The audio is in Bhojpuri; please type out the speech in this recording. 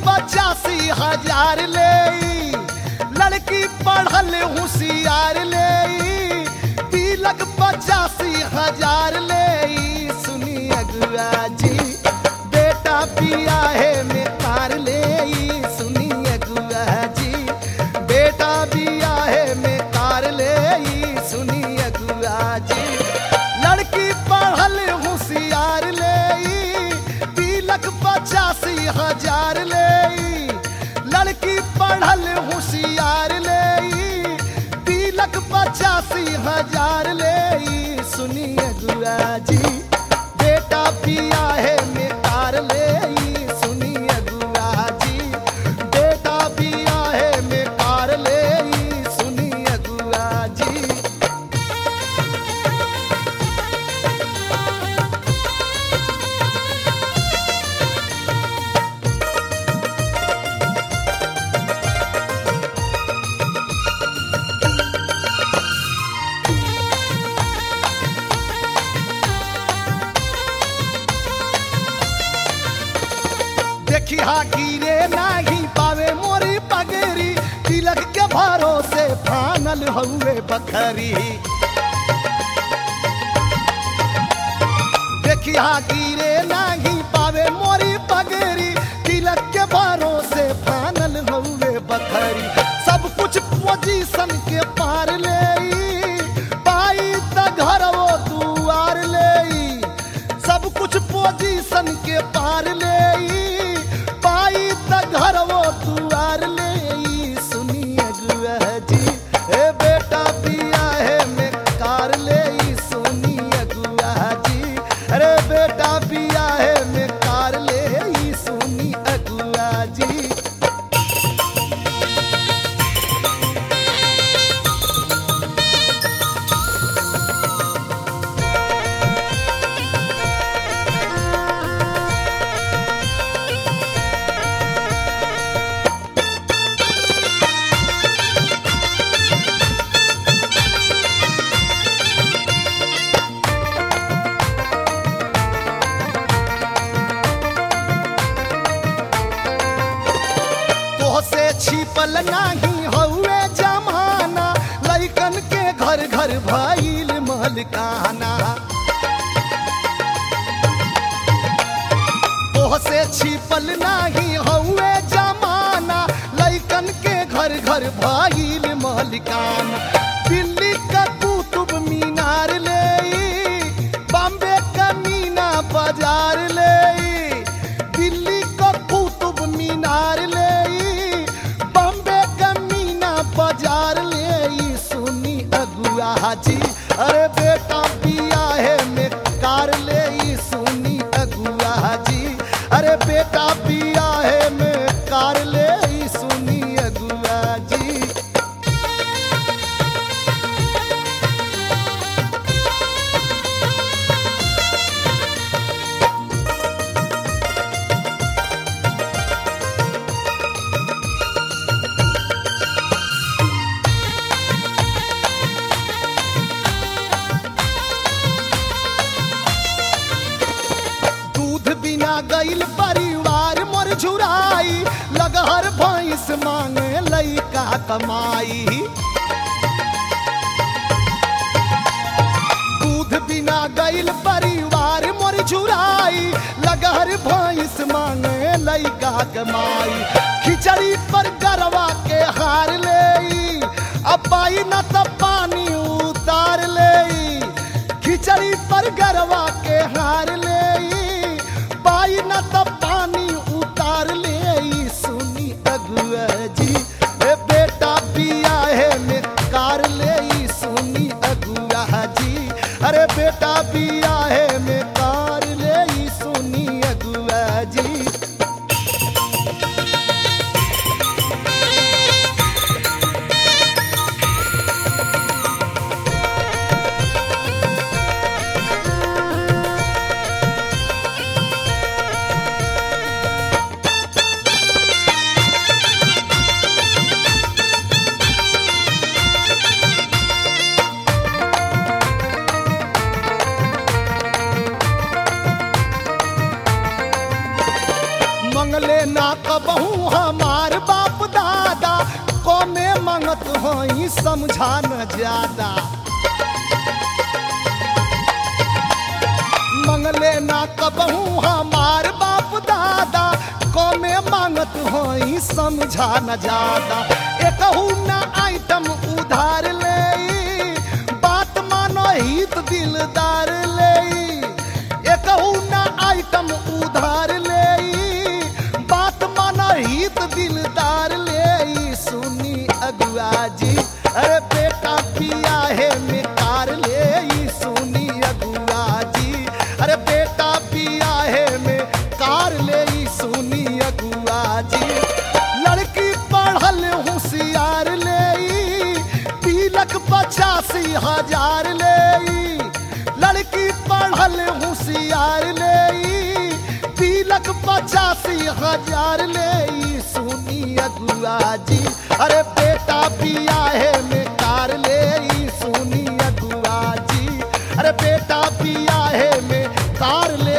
पचासी हजार ले लड़की पढ़ल होशियार ले तिलक पचासी हजार ले सुनी अगुआ जी बेटा पिया है में कार ले सुनी अगुआ जी बेटा पिया है में कार ले सुनी अगुआ जी लड़की पढ़ल होशियार ले तिलक पचासी हजार ले लड़की पढ़ल होशियार ले तिलक पचासी हजार ले सुनिए गुआ जी बेटा पिया है में कार ले सुनिए गुआ जी बेटा पिया है में कार ले सुनिए गुआ जी देखी हा गिरे नाही पावे मोरी पगेरी तिलक के भरोसे फानल हुए बखरी देखी हा गिरे नाही पावे मोरी पगेरी तिलक के भरोसे फानल हुए बखरी सब कुछ पोजीशन के पार ले पाई त घर वो दुआर ले सब कुछ पोजीशन के पार ले पाई त घर वो दुआर ले सुनिए गुआ जी ए बेटा पिया है में कार ले सुनिए गुआ जी अरे बेटा पिया है में कार ले सुनी अगुआ जी तोहसे छिपल नाही हउए जमाना लइकन के घर घर भइल मलकाना तोहसे छिपल नाही हउए जमाना लइकन के घर घर भइल मलकाना दिल्ली का कुतुब मीनार ले बॉम्बे का मीना बाजार ले दिल्ली का कुतुब मीनार ले बॉम्बे का मीना बाजार ले सुनी अगुआ जी अरे बेटा पिया है में कार ले सुनी अगुआ जी अरे बेटा पिया है में कार ले सुनी अगुआ जी दूध बिना गईल परिवार मोर झुराई लगहर भैंस मांगे लइका कमाई दूध बिना गईल परिवार मोर झुराई लगहर भैंस मांगे लइका कमाई खिचड़ी पर गरवा के हार ले अपाई न त पानी उतार ले खिचड़ी पर गरवा के हार ले पाई न त पानी उतार ले सुनी अगुआ जी ए बेटा पिया है में कार ले सुनी अगुआ जी अरे बेटा पिया है में कार ले सुनी अगुआ जी मंगले ना कबहू हमार बाप दादा कमे मंगत हई समझा न ज्यादा मंगले ना कबहू हमार बाप दादा कमे मांगत हई समझा न ज्यादा एकहू ना आइटम उधार ले बात मानो हित दिलदार ले एकहू ना आइटम उधार ले बात मानो हित दिलदार ले सुनी अगुआ जी अरे बेटा पिया है में कार ले सुनी अगुआ जी अरे बेटा पिया है में कार ले सुनी अगुआ जी लड़की पढ़ल होशियार ले तिलक पचासी हजार ले लड़की पढ़ल होशियार ले तिलक पचासी हजार ले सुनी अगुआ जी अरे बेटा पिया है में कार ले सुनी अगुआ जी अरे बेटा पिया है में कार ले